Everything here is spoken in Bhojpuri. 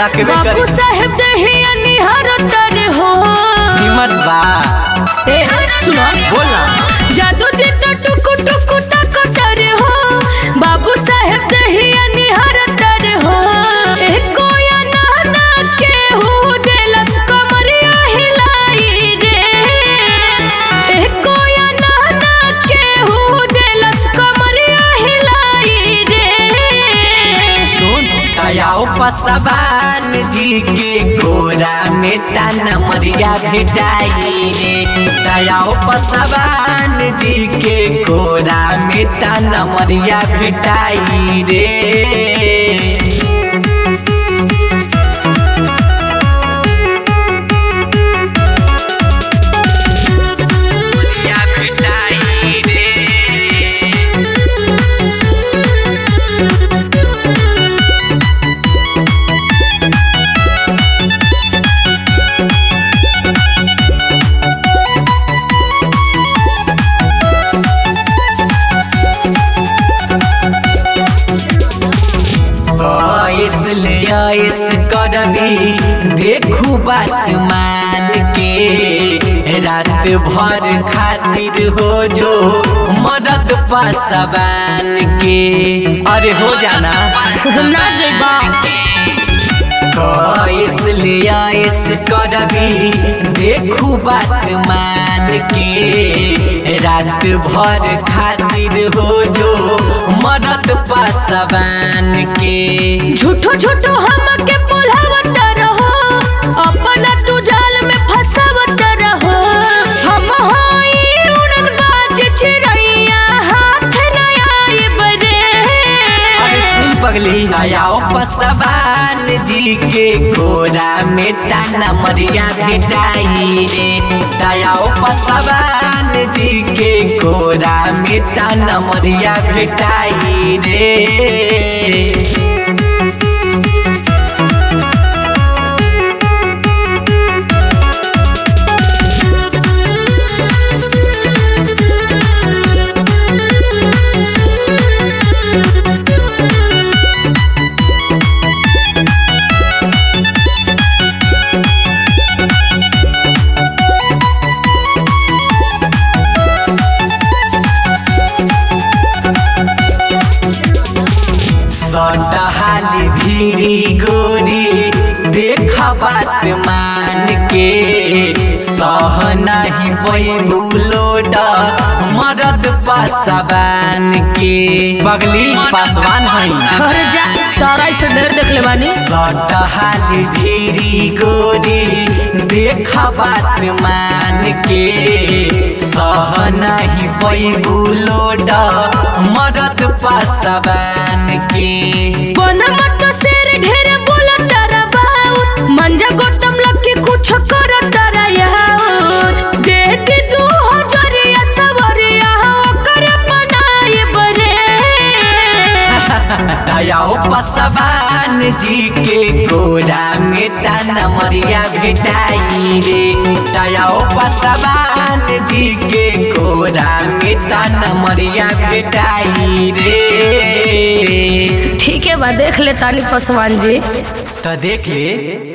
तकबे बाबू करी साहेब दहिया निहार तर हो हिम्मत बा ए सुनो बोल ना जादू जी तो टुकु टुकु तक तर हो बाबू साहेब दहिया निहार तर हो ए कोया नाना के हु देलस कमरिया हिलाई रे ए कोया नाना के हु देलस कमरिया हिलाई रे सुन दयाओ पसवान जी के गोरा में ताना मरिया भेटाई रे दयाओ पसवान जी के गोरा में ताना मरिया भेटाई रे मरिया भेटाई रे इसलिए इस करबी देखू बात मान के रात भर खातिर हो जो मदद पासवान के अरे हो जाना ना जइबा तो इसलिए इस करबी देखू बात मान के रात भर खातिर हो जो मदद पासवान के झूठो झूठो हमके पुलावत रहो अपना तू जाल में फंसावत रहो हम होई उड़न बाज चिड़ैया हाथ न आए बरे अरे सुन पगली आयाओ पसवान जी के गोरा में ताना मरिया भेटाई रे दयाओ पसवान जी के गोरा में ताना मरिया भेटाई रे सटहाली भीरी गोरी देख बात मान के सह नहीं बैबुलोड मरद पासवान के पगली पासवान है अरे जा तारा से डर देख ले बानी सटहाली भीरी गोरी देख बात मान के सह नहीं बैबुलोड मरद पासवान के बना मत शेर ढेर बोला तारा बाउत मंजा गौतम लकी कुछ कर तारा याउत देख तू हजरिया सवरिया ओकर बनाए बरे दयाओ पसवान जी के गोरा में ताना मरिया भेटाई रे दयाओ पसवान जी के गोरा में ताना मरिया भेटाई रे ठीक है बा देख ले तानी पसवान जी तो देख ले